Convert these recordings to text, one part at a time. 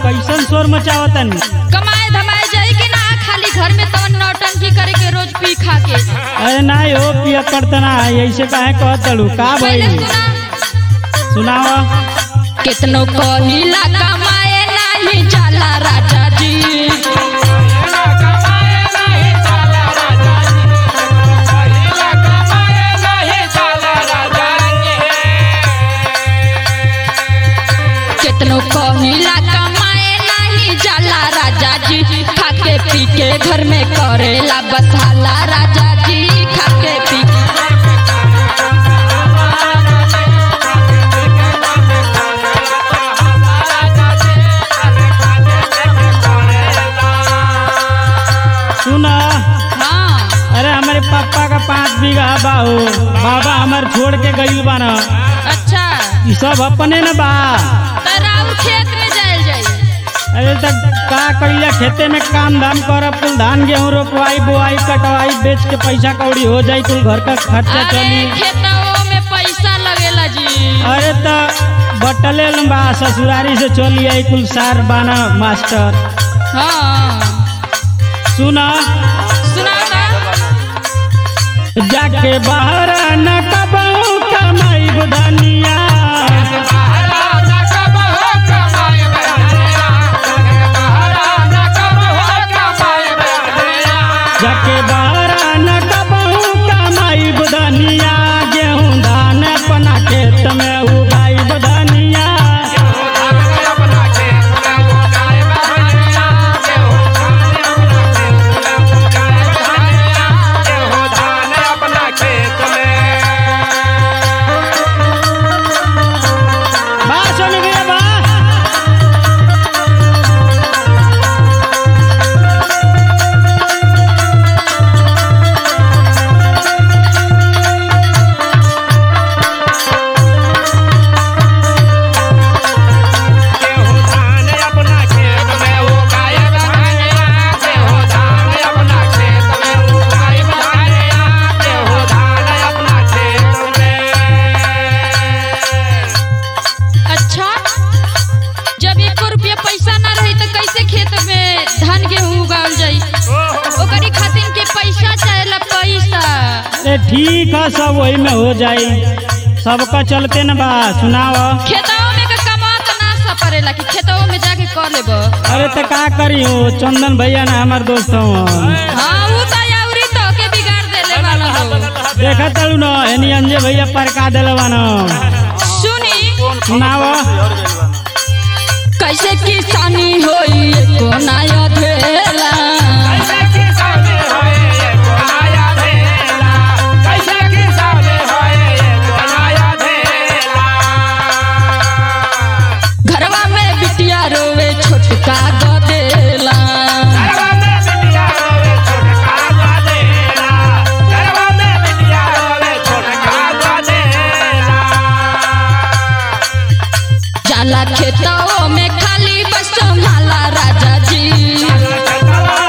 कैसन शोर मचावतन कमाए धमाए जाई कि ना खाली घर में तवन नौटंकी करे के रोज पी खा के अरे ना हो पिया करतना ऐसे काहे कहत तड़ू का पहले भाई सुना सुनावा कितनो कहिला कमाए नाही जाला राजा जी कितनो कहिला कमाए नाही जाला राजा जी खाके पी के घर में करेला बसाला राजा जी खाके पी के सुना हाँ अरे हमारे पापा का पाँच बीघा बाहो बाबा हमार छोड़ के गईल बा न अच्छा ई सब अपने न बा तराउर खेत में जायल जाई अरे तक का कइला खेते में काम धाम कर कुल धान गेहूं रोपवाई बोआई कटवाई बेच के पैसा कौड़ी हो जाई कुल घर का खर्चा अरे चली खेतों में पैसा लगेला जी अरे त बटले बा ससुरारी से चली आई कुल सार बाना मास्टर हाँ सुना सुनाओ ना जाके बाहर न कबहू कमाई बुधनिया जाके बाहर न कबहू कमाई बुधनिया गेहूं धान अपना खेत में उगाई बुधनिया बा सोनी भैया बा अच्छा जब एक रुपया पैसा ना रही तो कैसे खेत में धान गेहूं उगावल जाई ओकरी खातिर के पैसा चाहेला पैसा अरे ठीक है सब वही में हो जाई सबका चलते न बा सुनाव खेतों में का कमा तो ना सा पड़ेला कि खेतों में जाके कर लेब अरे तो का करी हो चंदन भैया ना हमार दोस्त हो हाँ ऊ तो याउरी तो के बिगाड़ देले वाला हो देखा तलू न एनी अंजे भैया परका दिलवा न सुनी सुनाव कैसे किसानी होई एको नया धेला घरवा में बिटिया रोवे छोटका गदेला जाला खेतों में खाली बस संभाला राजा जी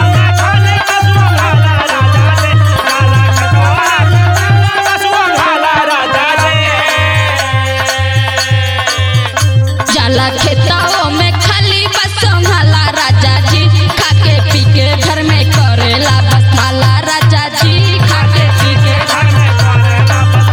जाला खेतों में खाली बस संभाला राजा जी खाके पी के घर में करेला बसाला राजा जी खाके पी के घर में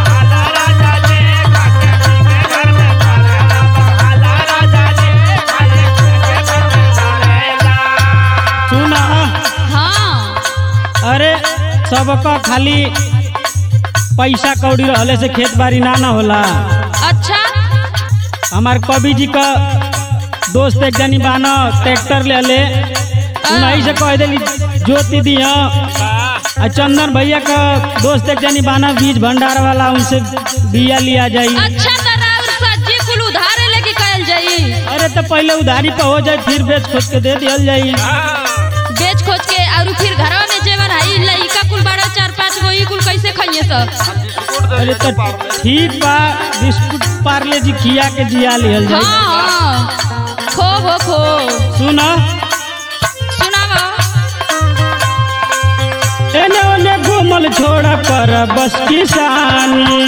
सुना हाँ अरे सबका खाली पैसा कौड़ी रहले से खेत बाड़ी ना ना होला अच्छा हमार कवि जी का दोस्त एक जनी बानो ट्रैक्टर ले ले उन्हीं से कह देली जोती दी आ चंदन भैया का दोस्त एक जनी बाना बीज भंडार वाला उनसे बिया लिया जाई अच्छा तराउर सब्जी कुल उधारे लेके कहल जाई अरे तो पहले उधारी पे हो जाए फिर बेच खोज के दे दियल जाई बेच खोज के और फिर घरवा में जेवर आई लइका कुल बड़ा चार पांच गो ई कुल कैसे खाइए सब अरे तो ठीक बा बिस्कुट पार्ले जी खिया के जिया लियल जाई हाँ हाँ खो हो खो सुन सुनावा एने ओने घूमल छोड़ा पर बस किसानी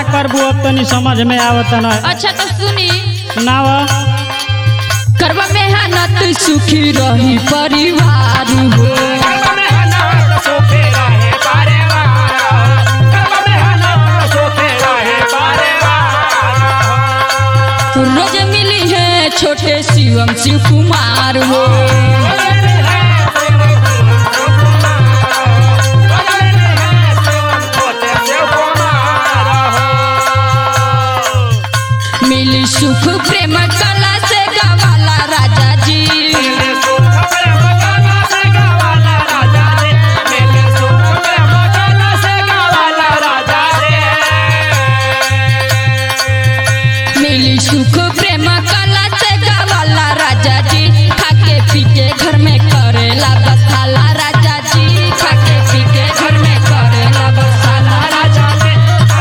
करबू अब तनी समझ में आवत न अच्छा तो सुनी सुनाव करवा मेहनत सुखी रही परिवार हो रोज मिली है छोटे शिवम शिव कुमार हो मिली सुख प्रेम कला से गवाला राजा जी मिली सुख प्रेम कला से गवाला राजा जी खाके पी के घर में करेला बसाला राजा जी खाके पी के घर में करेला बसाला राजा जी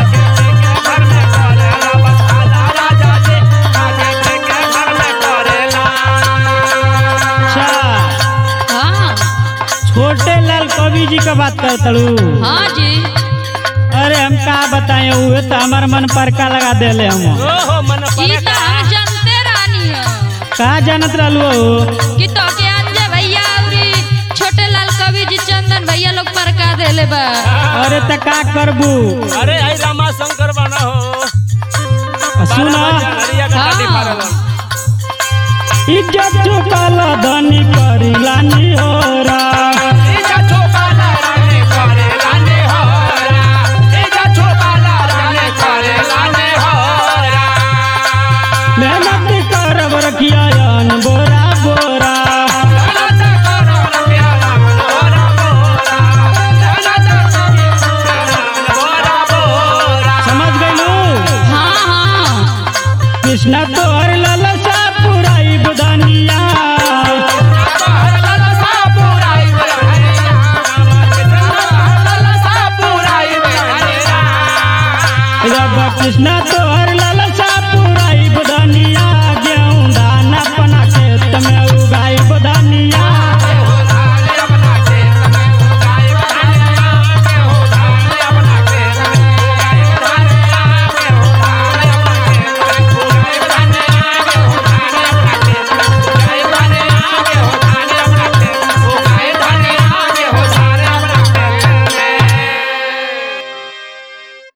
अच्छा हाँ छोटे लाल कवि जी का बात कर तड़ू हाँ जी अरे हम का बताएं उहे तो हमार मन पर का लगा देले हम ई तो हम जानते रानी है का जानत रहलू हो कि तो के अंजे भैया औरी छोटे लाल कवि जी चंदन भैया लोग पर का देले बा अरे त का करबू अरे आई रामा शंकर बना हो सुन हरिया का शादी हाँ। पारलन। इज्जत चुकल धनी करी लानी होरा मेहनत करब रखिया अन बोरा बोरा समझ गइलू हाँ हाँ कृष्णा तोहर ललसा पुराई बुधनिया जब कृष्णा तोहर ललसा